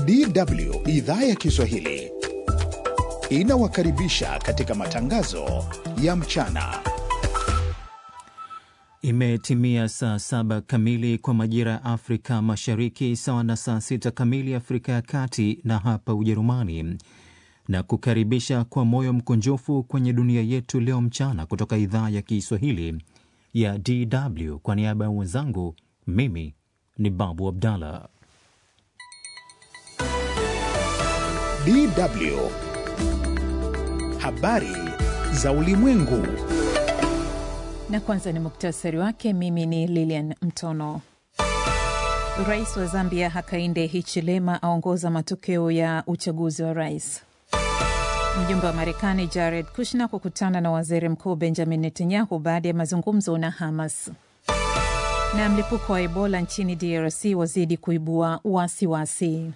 DW idhaa ya Kiswahili inawakaribisha katika matangazo ya mchana. Imetimia saa saba kamili kwa majira ya Afrika Mashariki, sawa na saa sita kamili Afrika ya Kati na hapa Ujerumani, na kukaribisha kwa moyo mkunjufu kwenye dunia yetu leo mchana kutoka idhaa ya Kiswahili ya DW. Kwa niaba ya wenzangu, mimi ni Babu Abdallah. DW habari za ulimwengu. Na kwanza ni muktasari wake. Mimi ni Lilian Mtono. Rais wa Zambia Hakainde Hichilema aongoza matokeo ya uchaguzi wa rais. Mjumbe wa Marekani Jared Kushner kukutana na waziri mkuu Benjamin Netanyahu baada ya mazungumzo na Hamas. Na mlipuko wa Ebola nchini DRC wazidi kuibua wasiwasi.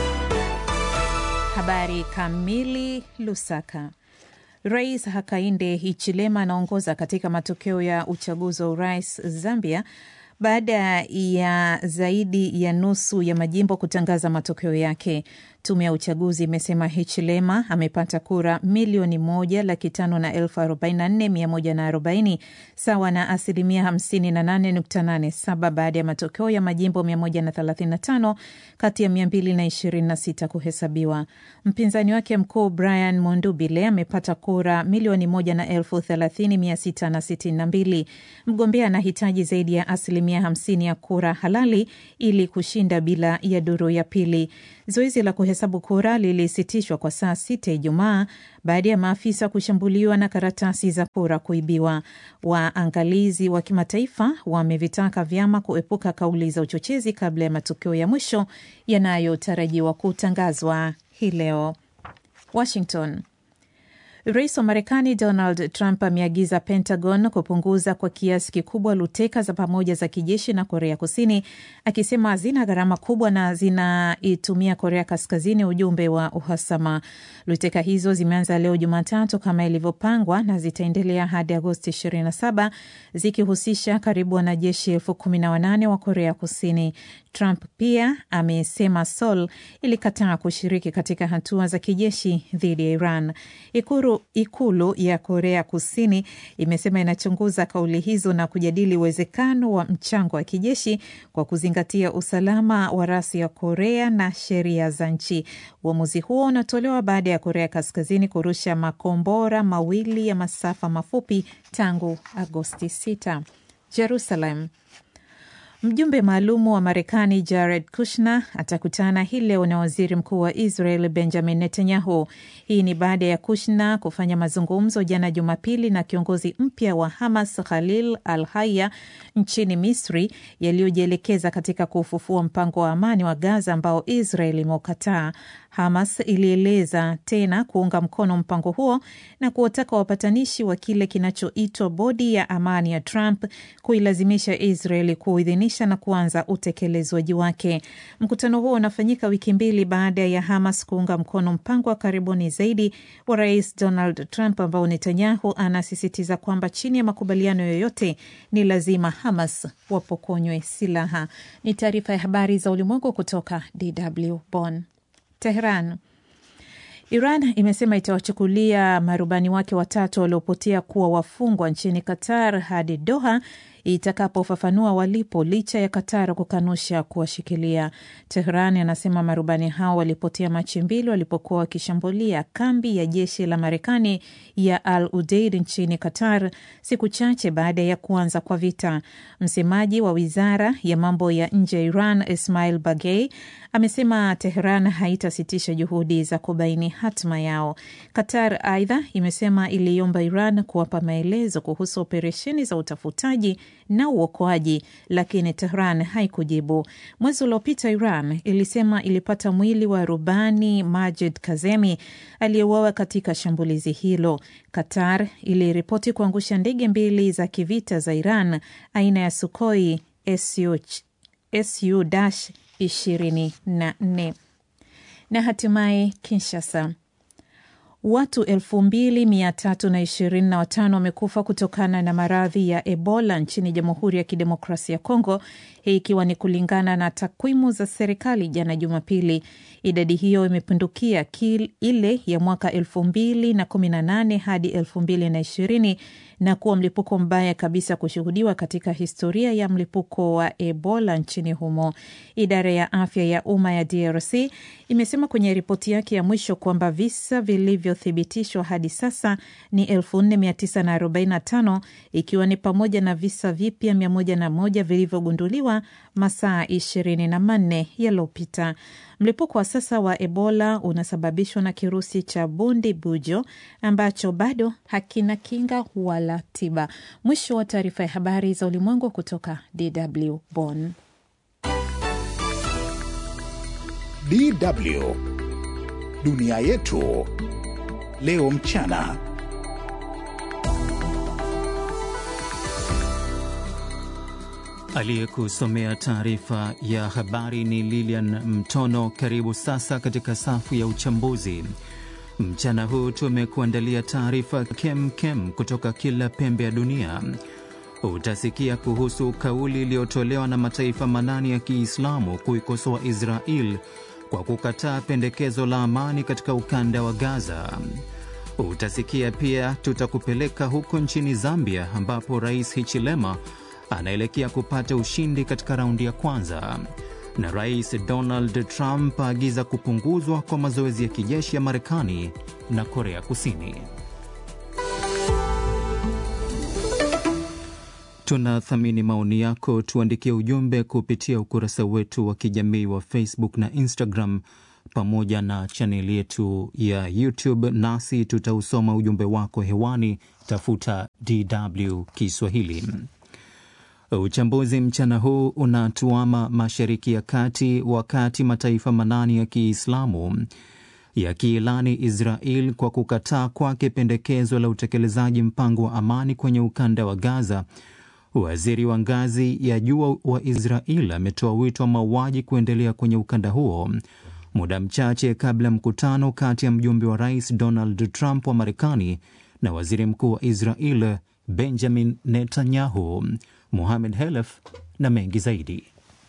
Habari kamili. Lusaka. Rais Hakainde Hichilema anaongoza katika matokeo ya uchaguzi wa urais Zambia baada ya zaidi ya nusu ya majimbo kutangaza matokeo yake. Tume ya uchaguzi imesema Hichilema amepata kura milioni moja laki tano na elfu arobaini na nne mia moja na arobaini sawa na asilimia hamsini na nane nukta nane saba baada ya matokeo ya majimbo mia moja na thelathini na tano kati ya mia mbili na ishirini na sita kuhesabiwa. Mpinzani wake mkuu Brian Mondubile amepata kura milioni moja na elfu thelathini mia sita na sitini na mbili. Mgombea anahitaji zaidi ya asilimia hamsini ya kura halali ili kushinda bila ya duru ya pili. Zoezi la kuhesabu kura lilisitishwa kwa saa sita Ijumaa baada ya maafisa kushambuliwa na karatasi za kura kuibiwa. Waangalizi wa kimataifa wamevitaka vyama kuepuka kauli za uchochezi kabla ya matokeo ya mwisho yanayotarajiwa kutangazwa hii leo. Washington. Rais wa Marekani Donald Trump ameagiza Pentagon kupunguza kwa kiasi kikubwa luteka za pamoja za kijeshi na Korea Kusini, akisema hazina gharama kubwa na zinaitumia Korea Kaskazini ujumbe wa uhasama. Luteka hizo zimeanza leo Jumatatu kama ilivyopangwa na zitaendelea hadi Agosti 27 zikihusisha karibu wanajeshi elfu kumi na wanane wa Korea Kusini. Trump pia amesema Seoul ilikataa kushiriki katika hatua za kijeshi dhidi ya Iran. Ikulu, ikulu ya Korea Kusini imesema inachunguza kauli hizo na kujadili uwezekano wa mchango wa kijeshi kwa kuzingatia usalama wa rasi ya Korea na sheria za nchi. Uamuzi huo unatolewa baada ya Korea Kaskazini kurusha makombora mawili ya masafa mafupi tangu Agosti 6. Jerusalem. Mjumbe maalumu wa Marekani Jared Kushner atakutana hii leo na waziri mkuu wa Israel Benjamin Netanyahu. Hii ni baada ya Kushner kufanya mazungumzo jana Jumapili na kiongozi mpya wa Hamas Khalil al Haya nchini Misri, yaliyojielekeza katika kufufua mpango wa amani wa Gaza ambao Israel imeukataa. Hamas ilieleza tena kuunga mkono mpango huo na kuwataka wapatanishi wa kile kinachoitwa bodi ya amani ya Trump kuilazimisha Israel kuidhinisha na kuanza utekelezwaji wake. Mkutano huo unafanyika wiki mbili baada ya Hamas kuunga mkono mpango wa karibuni zaidi wa Rais Donald Trump ambao Netanyahu anasisitiza kwamba chini ya makubaliano yoyote ni lazima Hamas wapokonywe silaha. Ni taarifa ya habari za ulimwengu kutoka DW Bonn. Tehran. Iran imesema itawachukulia marubani wake watatu waliopotea kuwa wafungwa nchini Qatar hadi Doha itakapofafanua walipo licha ya Qatar kukanusha kuwashikilia. Tehran anasema marubani hao walipotea Machi mbili walipokuwa wakishambulia kambi ya jeshi la Marekani ya Al Udeid nchini Qatar, siku chache baada ya kuanza kwa vita. Msemaji wa wizara ya mambo ya nje ya Iran Ismail Bagei amesema Tehran haitasitisha juhudi za kubaini hatma yao. Qatar aidha imesema iliomba Iran kuwapa maelezo kuhusu operesheni za utafutaji na uokoaji, lakini Tehran haikujibu. Mwezi uliopita Iran ilisema ilipata mwili wa rubani Majid Kazemi aliyeuawa katika shambulizi hilo. Qatar iliripoti kuangusha ndege mbili za kivita za Iran aina ya Sukhoi SU, SU 24 na hatimaye Kinshasa. Watu elfu mbili mia tatu na ishirini na watano wamekufa kutokana na maradhi ya Ebola nchini Jamhuri ya Kidemokrasia ya Kongo, hii ikiwa ni kulingana na takwimu za serikali jana Jumapili. Idadi hiyo imepindukia ile ya mwaka elfu mbili na kumi na nane hadi elfu mbili na ishirini na kuwa mlipuko mbaya kabisa kushuhudiwa katika historia ya mlipuko wa Ebola nchini humo. Idara ya afya ya umma ya DRC imesema kwenye ripoti yake ya mwisho kwamba visa vilivyothibitishwa hadi sasa ni 4945 ikiwa ni pamoja na visa vipya 101 vilivyogunduliwa masaa 24 yaliyopita. Mlipuko wa sasa wa Ebola unasababishwa na kirusi cha bundi bujo ambacho bado hakina kinga wala tiba. Mwisho wa taarifa ya habari za ulimwengu kutoka DW Bonn. DW dunia yetu leo mchana. Aliyekusomea taarifa ya habari ni Lilian Mtono. Karibu sasa katika safu ya uchambuzi. Mchana huu tumekuandalia taarifa kem kem kutoka kila pembe ya dunia. Utasikia kuhusu kauli iliyotolewa na mataifa manane ya Kiislamu kuikosoa Israel kwa kukataa pendekezo la amani katika ukanda wa Gaza. Utasikia pia tutakupeleka huko nchini Zambia ambapo Rais Hichilema anaelekea kupata ushindi katika raundi ya kwanza, na Rais Donald Trump aagiza kupunguzwa kwa mazoezi ya kijeshi ya Marekani na Korea Kusini. Tunathamini maoni yako, tuandikie ujumbe kupitia ukurasa wetu wa kijamii wa Facebook na Instagram pamoja na chaneli yetu ya YouTube, nasi tutausoma ujumbe wako hewani. Tafuta DW Kiswahili. Uchambuzi mchana huu unatuama Mashariki ya Kati, wakati mataifa manane ya Kiislamu yakiilani Israel kwa kukataa kwake pendekezo la utekelezaji mpango wa amani kwenye ukanda wa Gaza. Waziri wa ngazi ya juu wa Israel ametoa wito wa mauaji kuendelea kwenye ukanda huo muda mchache kabla ya mkutano kati ya mjumbe wa rais Donald Trump wa Marekani na waziri mkuu wa Israel Benjamin Netanyahu. Muhamed Helef na mengi zaidi.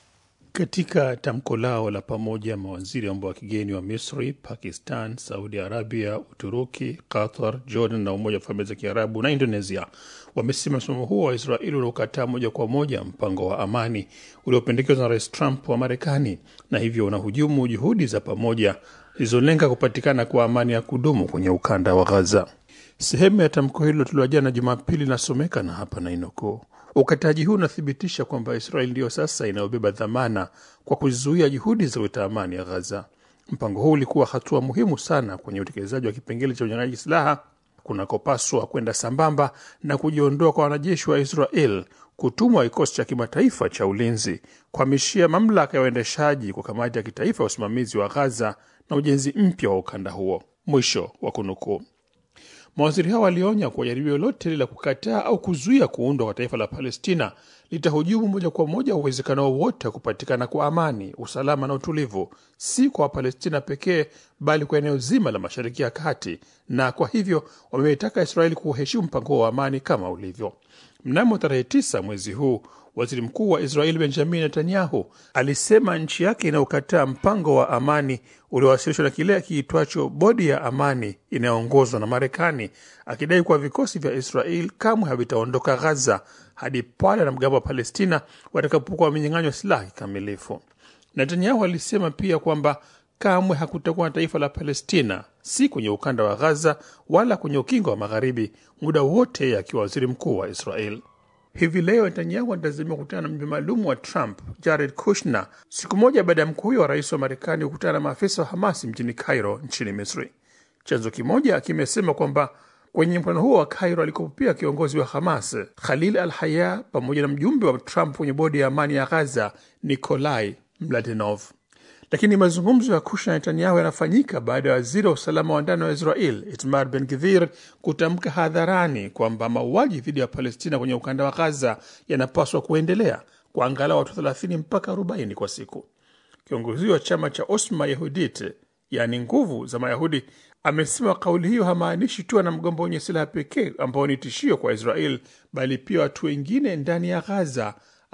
Katika tamko lao la pamoja, mawaziri wa mambo ya kigeni wa Misri, Pakistan, Saudi Arabia, Uturuki, Qatar, Jordan na Umoja wa Falme za Kiarabu na Indonesia wamesema msimamo huo wa Israeli unaokataa moja kwa moja mpango wa amani uliopendekezwa na Rais Trump wa Marekani na hivyo unahujumu juhudi za pamoja zilizolenga kupatikana kwa amani ya kudumu kwenye ukanda wa Gaza. Sehemu ya tamko hilo tulioa jana Jumapili inasomeka na hapa nainukuu: Ukataji huu unathibitisha kwamba Israeli ndiyo sasa inayobeba dhamana kwa kuzuia juhudi za kuleta amani ya Ghaza. Mpango huu ulikuwa hatua muhimu sana kwenye utekelezaji wa kipengele cha unyang'anyaji silaha kunakopaswa kwenda sambamba na kujiondoa kwa wanajeshi wa Israel, kutumwa kikosi cha kimataifa cha ulinzi, kuhamishia mamlaka ya uendeshaji kwa kamati ya kitaifa ya usimamizi wa Ghaza na ujenzi mpya wa ukanda huo. Mwisho wa kunukuu. Mawaziri hao walionya kuwa jaribio lolote lile la kukataa au kuzuia kuundwa kwa taifa la Palestina litahujumu moja kwa moja uwezekano wowote wa kupatikana kwa amani, usalama na utulivu, si kwa Wapalestina pekee, bali kwa eneo zima la Mashariki ya Kati, na kwa hivyo wameitaka Israeli kuheshimu mpango wa amani kama ulivyo. Mnamo tarehe tisa mwezi huu waziri mkuu wa Israeli Benjamin Netanyahu alisema nchi yake inayokataa mpango wa amani uliowasilishwa na kile kiitwacho bodi ya amani inayoongozwa na Marekani, akidai kuwa vikosi vya Israel kamwe havitaondoka Ghaza hadi pale wanamgambo wa Palestina watakapokuwa wamenyang'anywa silaha kikamilifu. Netanyahu alisema pia kwamba kamwe hakutakuwa na taifa la Palestina, si kwenye ukanda wa Ghaza wala kwenye ukingo wa Magharibi, muda wote akiwa waziri mkuu wa Israel. Hivi leo Netanyahu anatazamiwa kukutana na mjumbe maalum wa Trump Jared Kushner, siku moja baada ya mkuu huyo wa rais wa Marekani kukutana na maafisa wa Hamasi mjini Cairo nchini Misri. Chanzo kimoja kimesema kwamba kwenye mkutano huo wa Cairo alikuwa pia kiongozi wa Hamas Khalil al Haya pamoja na mjumbe wa Trump kwenye bodi ya amani ya Ghaza Nikolai Mladenov. Lakini mazungumzo ya Kushner na Netanyahu yanafanyika baada ya waziri wa usalama wa ndani wa Israel Itmar Ben Gvir kutamka hadharani kwamba mauaji dhidi ya Palestina kwenye ukanda wa Ghaza yanapaswa kuendelea kwa angalau watu 30 mpaka 40 kwa siku. Kiongozi wa chama cha Osma Yehudit, yaani nguvu za Mayahudi, amesema kauli hiyo hamaanishi tu wanamgambo wenye silaha pekee ambao ni tishio kwa Israel, bali pia watu wengine ndani ya Ghaza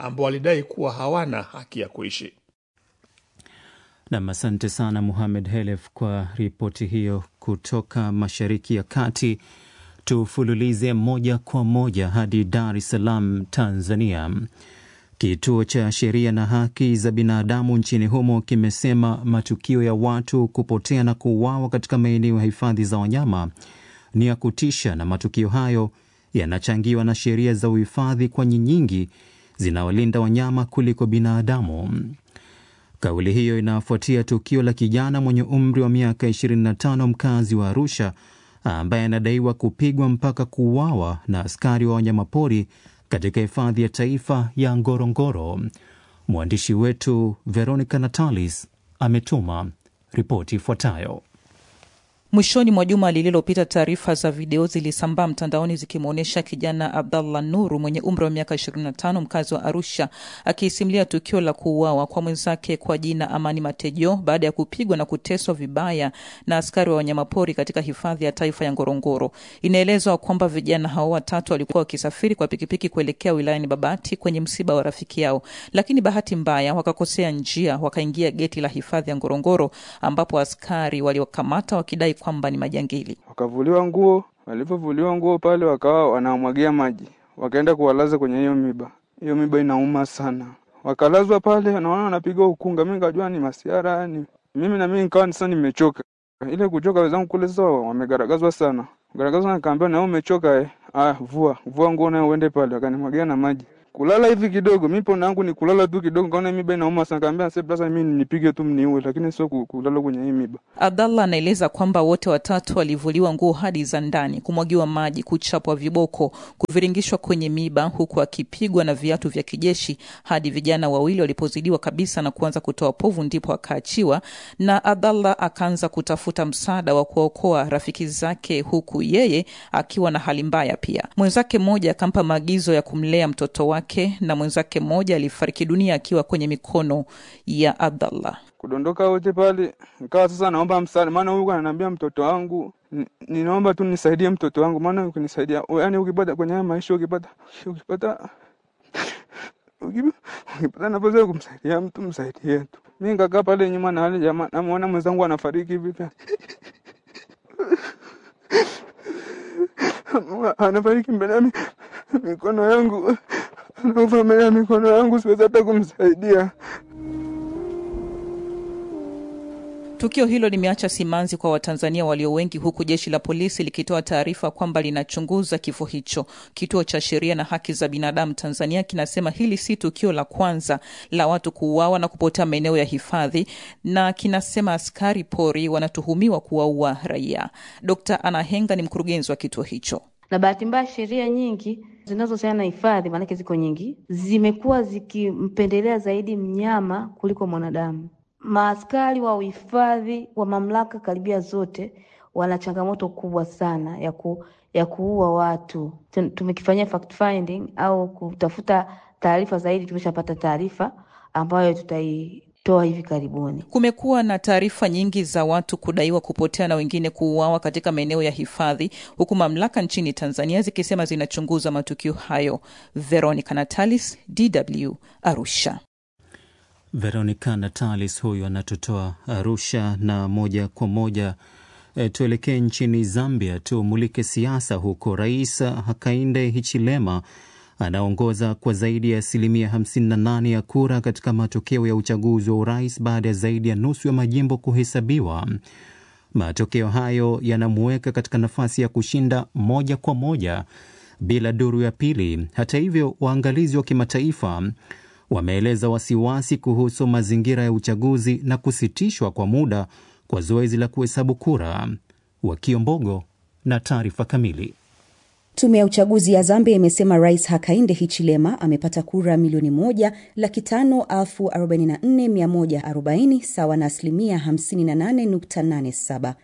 ambao walidai kuwa hawana haki ya kuishi. Nam, asante sana Muhamed Helef kwa ripoti hiyo kutoka Mashariki ya Kati. Tufululize moja kwa moja hadi Dar es Salaam, Tanzania. Kituo cha Sheria na Haki za Binadamu nchini humo kimesema matukio ya watu kupotea na kuuawa katika maeneo ya hifadhi za wanyama ni ya kutisha, na matukio hayo yanachangiwa na sheria za uhifadhi, kwani nyingi zinawalinda wanyama kuliko binadamu. Kauli hiyo inafuatia tukio la kijana mwenye umri wa miaka 25 mkazi wa Arusha ambaye anadaiwa kupigwa mpaka kuuawa na askari wa wanyamapori katika hifadhi ya taifa ya Ngorongoro. Mwandishi wetu Veronica Natalis ametuma ripoti ifuatayo. Mwishoni mwa juma lililopita, taarifa za video zilisambaa mtandaoni zikimwonyesha kijana Abdallah Nuru mwenye umri wa miaka 25 mkazi wa Arusha akiisimulia tukio la kuuawa kwa mwenzake kwa jina Amani Matejo baada ya kupigwa na kuteswa vibaya na askari wa wanyamapori katika hifadhi ya taifa ya Ngorongoro. Inaelezwa kwamba vijana hao watatu walikuwa wakisafiri kwa pikipiki kuelekea wilayani Babati kwenye msiba wa rafiki yao, lakini bahati mbaya wakakosea njia, wakaingia geti la hifadhi ya Ngorongoro ambapo askari waliokamata wakidai kwamba ni majangili. Wakavuliwa nguo, walivyovuliwa nguo pale wakawa wanamwagia maji, wakaenda kuwalaza kwenye hiyo miba. Hiyo miba inauma sana, wakalazwa pale, naona wanapiga ukunga. Mi nikajua ni masiara ni mimi na mimi nikawa sasa nimechoka. Ile kuchoka, wenzangu kule sasa wamegaragazwa sana, garagazwa, nikaambia na wewe umechoka eh? Ah, vua vua nguo nayo uende pale, wakanimwagia na maji kulala hivi kidogo, mi pona yangu ni kulala tu kidogo, kaona miba inauma sana, kaambia sasa mimi nipige tu mniue, lakini sio kulala kwenye hii miba. Abdallah anaeleza kwamba wote watatu walivuliwa nguo hadi za ndani, kumwagiwa maji, kuchapwa viboko, kuviringishwa kwenye miba, huku akipigwa na viatu vya kijeshi hadi vijana wawili walipozidiwa kabisa na kuanza kutoa povu, ndipo akaachiwa na Abdallah akaanza kutafuta msaada wa kuwaokoa rafiki zake, huku yeye akiwa na hali mbaya pia. Mwenzake mmoja akampa maagizo ya kumlea mtoto wake na mwenzake mmoja alifariki dunia akiwa kwenye mikono ya Abdallah. Kudondoka wote pale, nikawa sasa naomba msaada, maana huyu ananiambia mtoto wangu, ninaomba tu nisaidie mtoto wangu, maana ukinisaidia, yani ukipata kwenye haya maisha, ukipata ukipata ukipata nafasi ya kumsaidia mtu msaidie tu. Mi nikakaa pale nyuma na wale jamaa, namuona mwenzangu anafariki hivi anafariki mbele ya mikono yangu anakufa mbele ya mikono yangu, siwezi hata kumsaidia. Tukio hilo limeacha simanzi kwa Watanzania walio wengi, huku jeshi la polisi likitoa taarifa kwamba linachunguza kifo hicho. Kituo cha Sheria na Haki za Binadamu Tanzania kinasema hili si tukio la kwanza la watu kuuawa na kupotea maeneo ya hifadhi, na kinasema askari pori wanatuhumiwa kuwaua raia. Dkt. Anna Henga ni mkurugenzi wa kituo hicho. Na bahati mbaya sheria nyingi zinazohusiana na hifadhi, maanake ziko nyingi, zimekuwa zikimpendelea zaidi mnyama kuliko mwanadamu. Maaskari wa uhifadhi wa mamlaka karibia zote wana changamoto kubwa sana ya, ku, ya kuua watu. Tumekifanyia fact finding au kutafuta taarifa zaidi, tumeshapata taarifa ambayo tutaitoa hivi karibuni. Kumekuwa na taarifa nyingi za watu kudaiwa kupotea na wengine kuuawa katika maeneo ya hifadhi, huku mamlaka nchini Tanzania zikisema zinachunguza matukio hayo. Veronica Natalis, DW, Arusha. Veronica Natalis huyu anatutoa Arusha, na moja kwa moja e, tuelekee nchini Zambia, tumulike siasa huko. Rais Hakainde Hichilema anaongoza kwa zaidi ya asilimia 58 ya kura katika matokeo ya uchaguzi wa urais baada ya zaidi ya nusu ya majimbo kuhesabiwa. Matokeo hayo yanamuweka katika nafasi ya kushinda moja kwa moja bila duru ya pili. Hata hivyo, waangalizi wa kimataifa wameeleza wasiwasi kuhusu mazingira ya uchaguzi na kusitishwa kwa muda kwa zoezi la kuhesabu kura. Wakiombogo na taarifa kamili. Tume ya uchaguzi ya Zambia imesema Rais Hakainde Hichilema amepata kura milioni moja laki tano elfu arobaini na nne mia moja arobaini sawa na asilimia 58.87.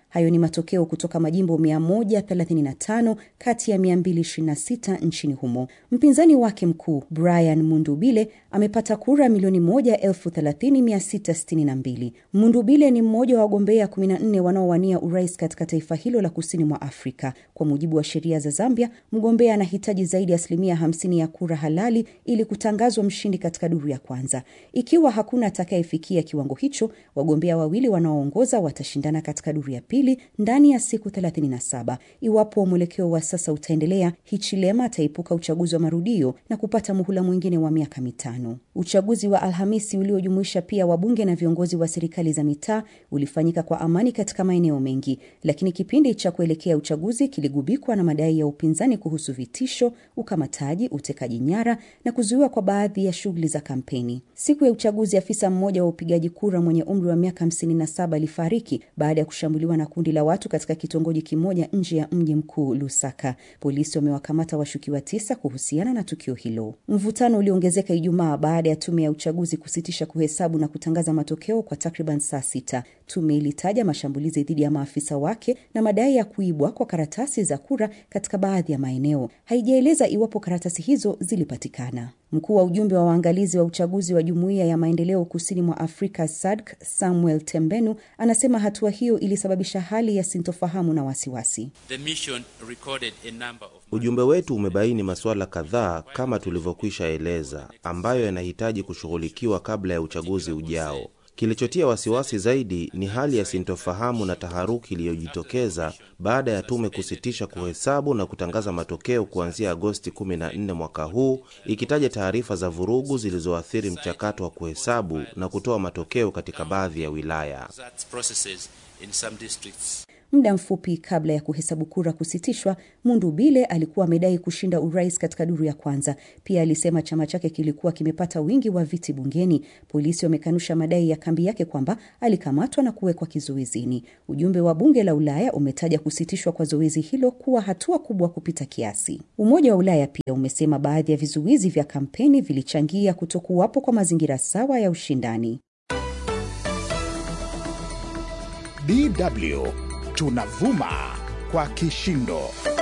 Hayo ni matokeo kutoka majimbo 135 kati ya 226 nchini humo. Mpinzani wake mkuu Brian Mundubile amepata kura milioni 1,30,662. Mundubile ni mmoja wa wagombea 14 wanaowania urais katika taifa hilo la kusini mwa Afrika. Kwa mujibu wa sheria za Zambia, mgombea anahitaji zaidi ya asilimia 50 ya kura halali ili kutangazwa mshindi katika duru ya kwanza. Ikiwa hakuna atakayefikia kiwango hicho, wagombea wawili wanaoongoza watashindana katika duru ya pili ndani ya siku 37. Iwapo mwelekeo wa sasa utaendelea, Hichilema ataepuka uchaguzi wa marudio na kupata muhula mwingine wa miaka mitano. Uchaguzi wa Alhamisi uliojumuisha pia wabunge na viongozi wa serikali za mitaa ulifanyika kwa amani katika maeneo mengi, lakini kipindi cha kuelekea uchaguzi kiligubikwa na madai ya upinzani kuhusu vitisho, ukamataji, utekaji nyara na kuzuiwa kwa baadhi ya shughuli za kampeni. Siku ya uchaguzi, afisa mmoja wa upigaji kura mwenye umri wa miaka 57 alifariki baada ya kushambuliwa na kundi la watu katika kitongoji kimoja nje ya mji mkuu Lusaka. Polisi wamewakamata washukiwa tisa kuhusiana na tukio hilo. Mvutano uliongezeka Ijumaa baada ya tume ya uchaguzi kusitisha kuhesabu na kutangaza matokeo kwa takriban saa sita. Tume ilitaja mashambulizi dhidi ya maafisa wake na madai ya kuibwa kwa karatasi za kura katika baadhi ya maeneo. Haijaeleza iwapo karatasi hizo zilipatikana. Mkuu wa ujumbe wa waangalizi wa uchaguzi wa Jumuiya ya Maendeleo Kusini mwa Afrika SADC Samuel Tembenu anasema hatua hiyo ilisababisha hali ya sintofahamu na wasiwasi. Ujumbe wetu umebaini masuala kadhaa kama tulivyokwisha eleza, ambayo yanahitaji kushughulikiwa kabla ya uchaguzi ujao. Kilichotia wasiwasi zaidi ni hali ya sintofahamu na taharuki iliyojitokeza baada ya tume kusitisha kuhesabu na kutangaza matokeo kuanzia Agosti 14 mwaka huu, ikitaja taarifa za vurugu zilizoathiri mchakato wa kuhesabu na kutoa matokeo katika baadhi ya wilaya. Muda mfupi kabla ya kuhesabu kura kusitishwa, Mundubile alikuwa amedai kushinda urais katika duru ya kwanza. Pia alisema chama chake kilikuwa kimepata wingi wa viti bungeni. Polisi wamekanusha madai ya kambi yake kwamba alikamatwa na kuwekwa kizuizini. Ujumbe wa bunge la Ulaya umetaja kusitishwa kwa zoezi hilo kuwa hatua kubwa kupita kiasi. Umoja wa Ulaya pia umesema baadhi ya vizuizi vya kampeni vilichangia kutokuwapo kwa mazingira sawa ya ushindani. DW tunavuma kwa kishindo.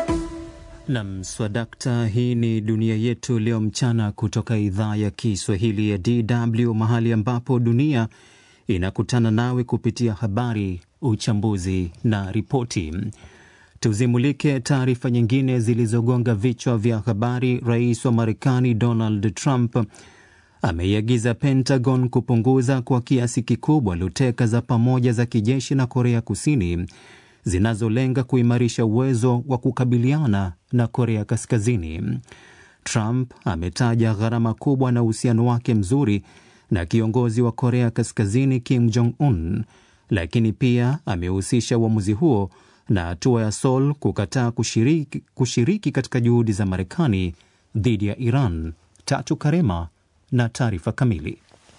Nam swadakta. Hii ni dunia yetu leo mchana, kutoka idhaa ya Kiswahili ya DW, mahali ambapo dunia inakutana nawe kupitia habari, uchambuzi na ripoti. Tuzimulike taarifa nyingine zilizogonga vichwa vya habari. Rais wa Marekani Donald Trump ameiagiza Pentagon kupunguza kwa kiasi kikubwa luteka za pamoja za kijeshi na Korea Kusini zinazolenga kuimarisha uwezo wa kukabiliana na Korea Kaskazini. Trump ametaja gharama kubwa na uhusiano wake mzuri na kiongozi wa Korea Kaskazini Kim Jong Un, lakini pia amehusisha uamuzi huo na hatua ya Seoul kukataa kushiriki, kushiriki katika juhudi za Marekani dhidi ya Iran. Tatu Karema na taarifa kamili.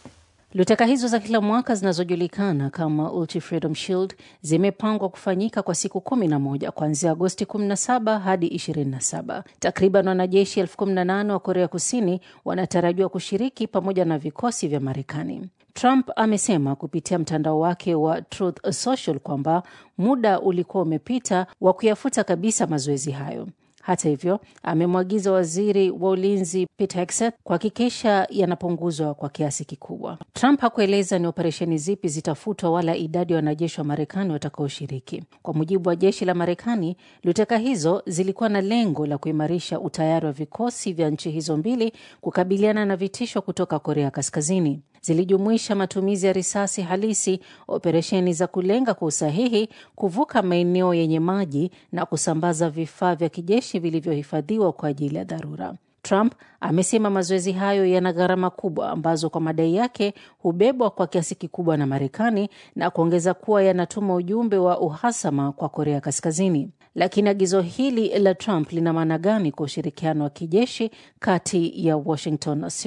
Luteka hizo za kila mwaka zinazojulikana kama Ultra Freedom Shield zimepangwa kufanyika kwa siku kumi na moja kuanzia Agosti 17 hadi 27. Takriban wanajeshi elfu kumi na nane wa Korea Kusini wanatarajiwa kushiriki pamoja na vikosi vya Marekani. Trump amesema kupitia mtandao wake wa Truth Social kwamba muda ulikuwa umepita wa kuyafuta kabisa mazoezi hayo. Hata hivyo amemwagiza waziri wa ulinzi Pete Hegseth kuhakikisha yanapunguzwa kwa kiasi kikubwa. Trump hakueleza ni operesheni zipi zitafutwa wala idadi ya wanajeshi wa Marekani watakaoshiriki. Kwa mujibu wa jeshi la Marekani, luteka hizo zilikuwa na lengo la kuimarisha utayari wa vikosi vya nchi hizo mbili kukabiliana na vitisho kutoka Korea Kaskazini. Zilijumuisha matumizi ya risasi halisi, operesheni za kulenga kwa usahihi, kuvuka maeneo yenye maji na kusambaza vifaa vya kijeshi vilivyohifadhiwa kwa ajili ya dharura. Trump amesema mazoezi hayo yana gharama kubwa ambazo kwa madai yake hubebwa kwa kiasi kikubwa na Marekani na kuongeza kuwa yanatuma ujumbe wa uhasama kwa Korea Kaskazini. Lakini agizo hili la Trump lina maana gani kwa ushirikiano wa kijeshi kati ya Washington na Seoul?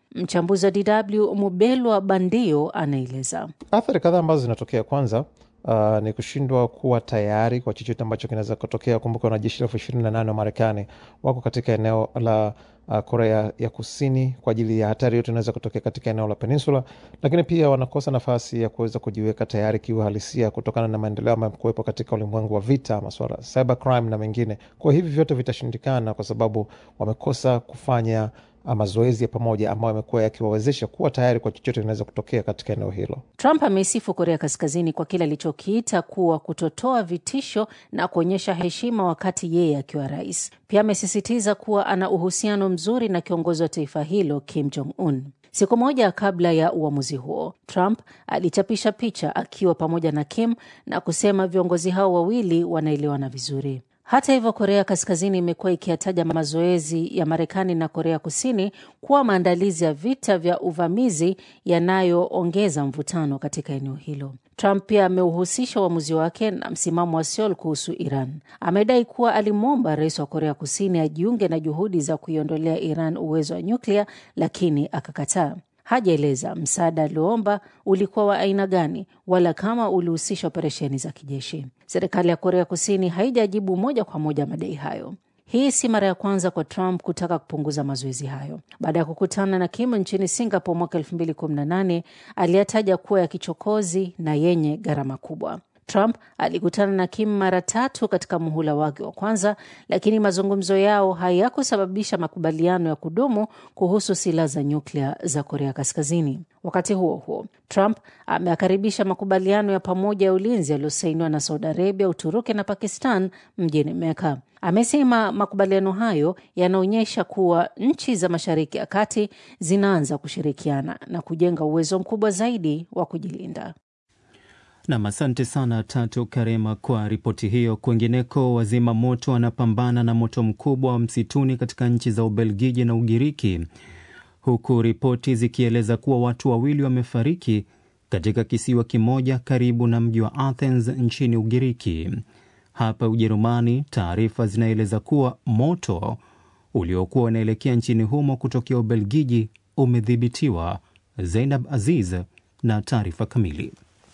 Mchambuzi wa DW Mubelwa Bandio anaeleza. Athari kadhaa ambazo zinatokea, kwanza uh, ni kushindwa kuwa tayari kwa chochote ambacho kinaweza kutokea. Kumbuka wanajeshi elfu ishirini na nane wa Marekani wako katika eneo la uh, Korea ya Kusini kwa ajili ya hatari yote inaweza kutokea katika eneo la peninsula, lakini pia wanakosa nafasi ya kuweza kujiweka tayari kiuhalisia kutokana na maendeleo ambayo kuwepo katika ulimwengu wa vita, masuala ya cyber crime na mengine. Kwa hivi vyote vitashindikana kwa sababu wamekosa kufanya mazoezi ya pamoja ambayo yamekuwa yakiwawezesha kuwa tayari kwa chochote kinaweza kutokea katika eneo hilo. Trump ameisifu Korea Kaskazini kwa kile alichokiita kuwa kutotoa vitisho na kuonyesha heshima wakati yeye akiwa rais. Pia amesisitiza kuwa ana uhusiano mzuri na kiongozi wa taifa hilo Kim Jong Un. Siku moja kabla ya uamuzi huo, Trump alichapisha picha akiwa pamoja na Kim na kusema viongozi hao wawili wanaelewana vizuri. Hata hivyo, Korea Kaskazini imekuwa ikiyataja mazoezi ya Marekani na Korea Kusini kuwa maandalizi ya vita vya uvamizi yanayoongeza mvutano katika eneo hilo. Trump pia ameuhusisha uamuzi wake na msimamo wa Seoul kuhusu Iran. Amedai kuwa alimwomba rais wa Korea Kusini ajiunge na juhudi za kuiondolea Iran uwezo wa nyuklia, lakini akakataa. Hajaeleza msaada alioomba ulikuwa wa aina gani wala kama ulihusisha operesheni za kijeshi. Serikali ya Korea Kusini haijajibu moja kwa moja madai hayo. Hii si mara ya kwanza kwa Trump kutaka kupunguza mazoezi hayo. Baada ya kukutana na Kim nchini Singapore mwaka 2018 aliyataja kuwa ya kichokozi na yenye gharama kubwa. Trump alikutana na Kim mara tatu katika muhula wake wa kwanza, lakini mazungumzo yao hayakusababisha makubaliano ya kudumu kuhusu silaha za nyuklia za Korea Kaskazini. Wakati huo huo, Trump ameakaribisha makubaliano ya pamoja ya ulinzi yaliyosainiwa na Saudi Arabia, Uturuki na Pakistan mjini Meka. Amesema makubaliano hayo yanaonyesha kuwa nchi za Mashariki ya Kati zinaanza kushirikiana na kujenga uwezo mkubwa zaidi wa kujilinda. Nam, asante sana Tatu Karema kwa ripoti hiyo. Kwingineko, wazima moto wanapambana na moto mkubwa wa msituni katika nchi za Ubelgiji na Ugiriki, huku ripoti zikieleza kuwa watu wawili wamefariki katika kisiwa kimoja karibu na mji wa Athens nchini Ugiriki. Hapa Ujerumani, taarifa zinaeleza kuwa moto uliokuwa unaelekea nchini humo kutokea Ubelgiji umedhibitiwa. Zainab Aziz na taarifa kamili.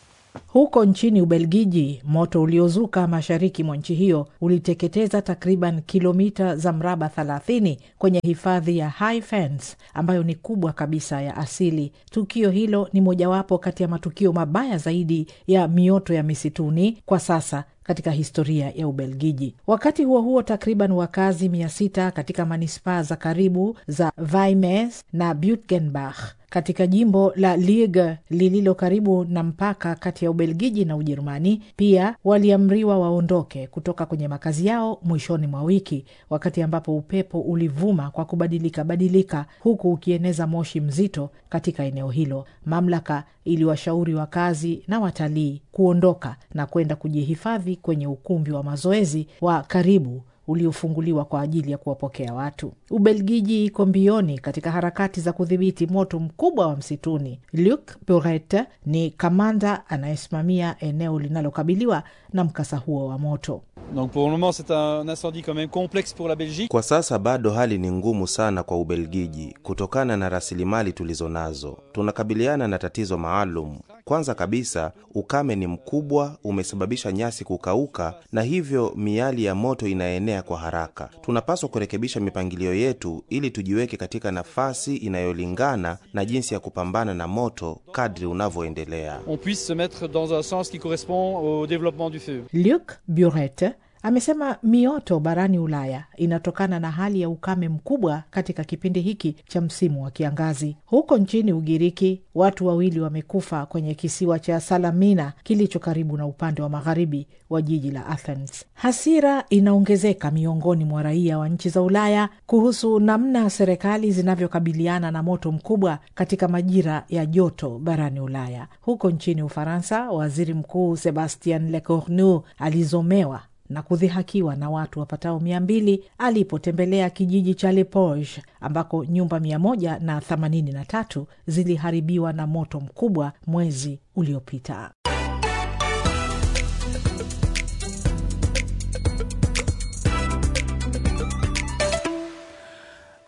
Huko nchini Ubelgiji, moto uliozuka mashariki mwa nchi hiyo uliteketeza takriban kilomita za mraba 30 kwenye hifadhi ya High Fence ambayo ni kubwa kabisa ya asili. Tukio hilo ni mojawapo kati ya matukio mabaya zaidi ya mioto ya misituni kwa sasa katika historia ya Ubelgiji. Wakati huo huo, takriban wakazi mia sita katika manispaa za karibu za Vimes na Butgenbach katika jimbo la Liege lililo karibu na mpaka kati ya Ubelgiji na Ujerumani pia waliamriwa waondoke kutoka kwenye makazi yao mwishoni mwa wiki, wakati ambapo upepo ulivuma kwa kubadilika badilika, huku ukieneza moshi mzito katika eneo hilo. Mamlaka iliwashauri wakazi na watalii kuondoka na kwenda kujihifadhi kwenye ukumbi wa mazoezi wa karibu uliofunguliwa kwa ajili ya kuwapokea watu. Ubelgiji iko mbioni katika harakati za kudhibiti moto mkubwa wa msituni. Luc Buret ni kamanda anayesimamia eneo linalokabiliwa na mkasa huo wa moto. Donc pour le moment c'est un incendie quand même complexe pour la Belgique. Kwa sasa bado hali ni ngumu sana kwa Ubelgiji kutokana na rasilimali tulizo nazo. Tunakabiliana na tatizo maalum. Kwanza kabisa, ukame ni mkubwa, umesababisha nyasi kukauka na hivyo miali ya moto inaenea kwa haraka. Tunapaswa kurekebisha mipangilio yetu ili tujiweke katika nafasi inayolingana na jinsi ya kupambana na moto kadri unavyoendelea. On puisse se mettre dans un sens qui correspond au développement du feu. Luc Buret amesema mioto barani Ulaya inatokana na hali ya ukame mkubwa katika kipindi hiki cha msimu wa kiangazi. Huko nchini Ugiriki, watu wawili wamekufa kwenye kisiwa cha Salamina kilicho karibu na upande wa magharibi wa jiji la Athens. Hasira inaongezeka miongoni mwa raia wa nchi za Ulaya kuhusu namna serikali zinavyokabiliana na moto mkubwa katika majira ya joto barani Ulaya. Huko nchini Ufaransa, waziri mkuu Sebastian Lecornu alizomewa na kudhihakiwa na watu wapatao mia mbili alipotembelea kijiji cha Lepoge ambako nyumba mia moja na themanini na tatu ziliharibiwa na moto mkubwa mwezi uliopita.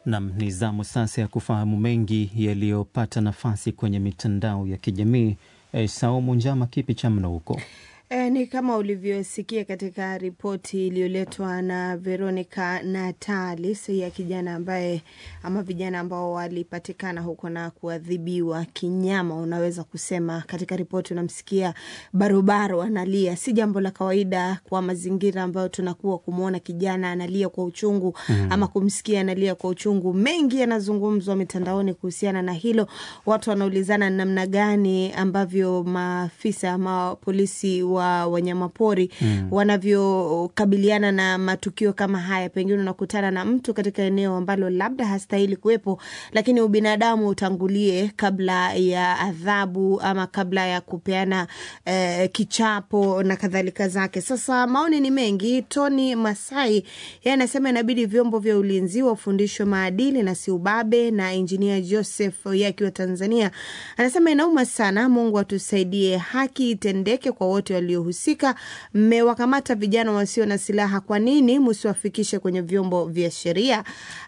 Nam, ni zamu sasa ya kufahamu mengi yaliyopata nafasi kwenye mitandao ya kijamii. E, Saumu Njama, kipi cha mno huko? E, ni kama ulivyosikia katika ripoti iliyoletwa na Veronica Natalis ya kijana ambaye ama vijana ambao walipatikana huko na kuadhibiwa kinyama, unaweza kusema. Katika ripoti unamsikia barobaro analia. Si jambo la kawaida kwa mazingira ambayo tunakuwa kumwona kijana analia kwa uchungu mm, ama kumsikia analia kwa uchungu. Mengi yanazungumzwa mitandaoni kuhusiana na hilo, watu wanaulizana namna gani ambavyo maafisa ama polisi wa wanyamapori mm. wanavyokabiliana na matukio kama haya. Pengine unakutana na mtu katika eneo ambalo labda hastahili kuwepo, lakini ubinadamu utangulie kabla ya adhabu ama kabla ya kupeana eh, kichapo na kadhalika zake. Sasa maoni ni mengi. Tony Masai yeye anasema inabidi vyombo vya ulinzi wafundishwe maadili na si ubabe, na injinia Joseph yeye akiwa Tanzania anasema inauma sana, Mungu atusaidie, haki itendeke kwa wote waliohusika. Mmewakamata vijana wasio na silaha, kwa nini msiwafikishe kwenye vyombo vya sheria?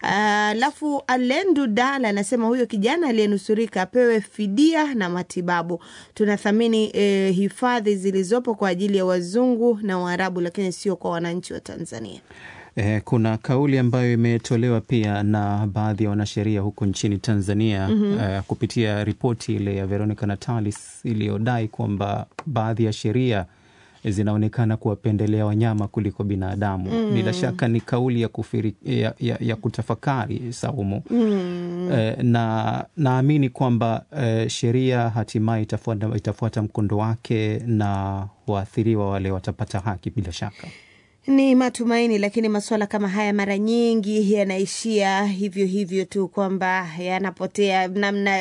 Alafu uh, Alendu Dala anasema huyo kijana aliyenusurika apewe fidia na matibabu. Tunathamini eh, hifadhi zilizopo kwa ajili ya wazungu na Waarabu, lakini sio kwa wananchi wa Tanzania. Eh, kuna kauli ambayo imetolewa pia na baadhi ya wanasheria huko nchini Tanzania mm -hmm. eh, kupitia ripoti ile ya Veronica Natalis iliyodai kwamba baadhi ya sheria zinaonekana kuwapendelea wanyama kuliko binadamu. mm. Bila shaka ni kauli ya, kufiri, ya, ya, ya kutafakari Saumu. mm. eh, na naamini kwamba eh, sheria hatimaye itafuata, itafuata mkondo wake na waathiriwa wale watapata haki bila shaka ni matumaini, lakini masuala kama haya mara nyingi yanaishia hivyo hivyo tu, kwamba yanapotea namna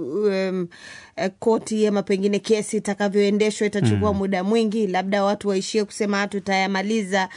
um, koti ama pengine kesi itakavyoendeshwa itachukua mm. muda mwingi, labda watu waishie kusema tutayamaliza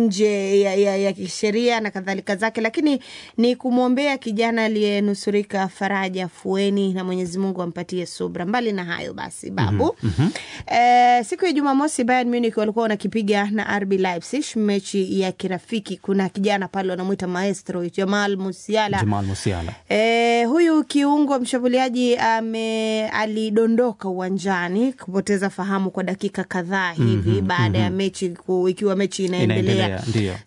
nje ya, ya, ya kisheria na kadhalika zake, lakini ni kumwombea kijana aliyenusurika faraja, fueni na Mwenyezi Mungu ampatie subra. Mbali na hayo basi, babu mm -hmm. eh, siku ya Jumamosi Bayern Munich walikuwa wanakipiga na RB Leipzig mechi ya kirafiki. Kuna kijana pale wanamwita maestro Jamal Musiala, Jamal Musiala. E, huyu kiungo mshambuliaji ame alidondoka uwanjani kupoteza fahamu kwa dakika kadhaa hivi mm -hmm, baada mm -hmm. ya mechi ku, ikiwa mechi inaendelea, inaendelea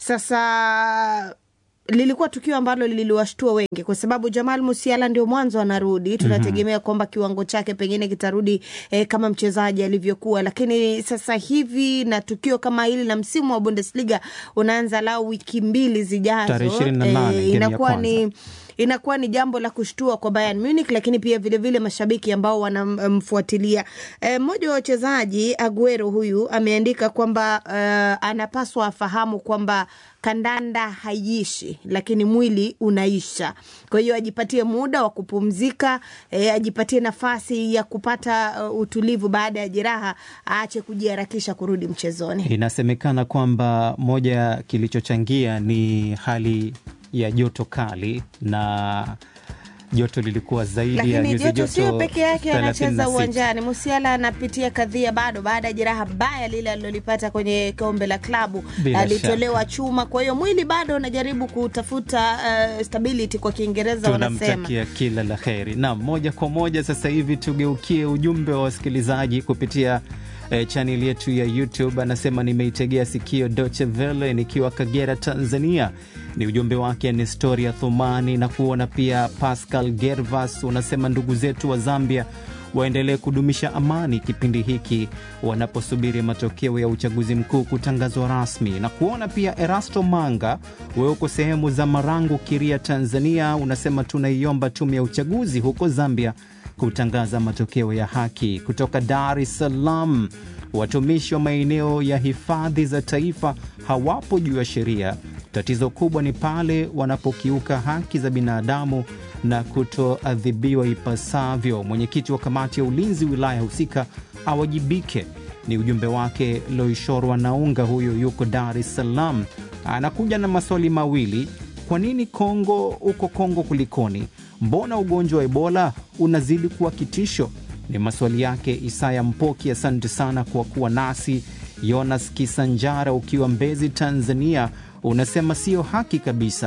sasa lilikuwa tukio ambalo liliwashtua wengi kwa sababu Jamal Musiala ndio mwanzo anarudi. Tunategemea mm -hmm. kwamba kiwango chake pengine kitarudi eh, kama mchezaji alivyokuwa, lakini sasa hivi na tukio kama hili na msimu wa Bundesliga unaanza lao wiki mbili zijazo, eh, inakuwa ni inakuwa ni jambo la kushtua kwa Bayern Munich, lakini pia vilevile vile mashabiki ambao wanamfuatilia. Mmoja e, wa wachezaji Aguero huyu ameandika kwamba uh, anapaswa afahamu kwamba kandanda haiishi, lakini mwili unaisha. Kwa hiyo ajipatie muda wa kupumzika, e, ajipatie nafasi ya kupata uh, utulivu baada ya jeraha, aache kujiharakisha kurudi mchezoni. Inasemekana kwamba moja kilichochangia ni hali ya joto kali na joto lilikuwa zaidi ya nyuzi joto sio peke yake anacheza uwanjani. Musiala anapitia kadhia bado baada ya jeraha baya lile alilolipata kwenye kombe la klabu, alitolewa chuma. Kwa hiyo mwili bado unajaribu kutafuta uh, stability kwa Kiingereza wanasema. Tunamtakia kila la heri. Naam, moja kwa moja sasa hivi tugeukie ujumbe wa wasikilizaji kupitia E, chaneli yetu ya YouTube. Anasema nimeitegea sikio Deutsche Welle nikiwa Kagera, Tanzania. Ni ujumbe wake Nestoria Thumani na kuona pia Pascal Gervas. Unasema ndugu zetu wa Zambia waendelee kudumisha amani kipindi hiki wanaposubiri matokeo ya uchaguzi mkuu kutangazwa rasmi, na kuona pia Erasto Manga, wewe uko sehemu za Marangu, Kiria, Tanzania. Unasema tunaiomba tume ya uchaguzi huko Zambia kutangaza matokeo ya haki. Kutoka Dar es Salaam, watumishi wa maeneo ya hifadhi za taifa hawapo juu ya sheria. Tatizo kubwa ni pale wanapokiuka haki za binadamu na kutoadhibiwa ipasavyo. Mwenyekiti wa kamati ya ulinzi wilaya husika awajibike. Ni ujumbe wake Loishorwa Naunga, huyo yuko Dar es Salaam. Anakuja na maswali mawili. Kwa nini Kongo, huko Kongo kulikoni? Mbona ugonjwa wa Ebola unazidi kuwa kitisho? Ni maswali yake Isaya Mpoki. Asante sana kwa kuwa nasi. Jonas Kisanjara ukiwa Mbezi, Tanzania, unasema sio haki kabisa.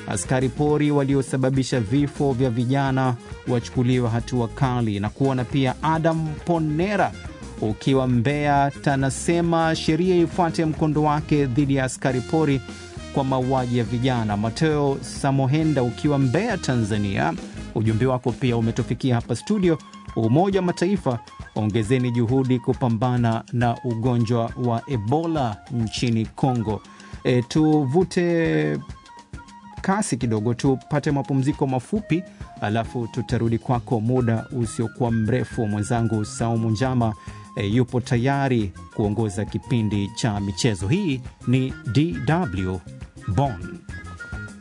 Askari pori waliosababisha vifo vya vijana wachukuliwa hatua kali. Na kuona pia Adam Ponera ukiwa Mbeya, tanasema sheria ifuate mkondo wake dhidi ya askari pori kwa mauaji ya vijana. Mateo Samohenda ukiwa Mbeya, Tanzania, ujumbe wako pia umetufikia hapa studio. Umoja wa Mataifa, ongezeni juhudi kupambana na ugonjwa wa Ebola nchini Kongo. E, tuvute kasi kidogo, tupate mapumziko mafupi, alafu tutarudi kwako muda usiokuwa mrefu. Mwenzangu Saumu Njama e, yupo tayari kuongoza kipindi cha michezo. Hii ni DW Bonn.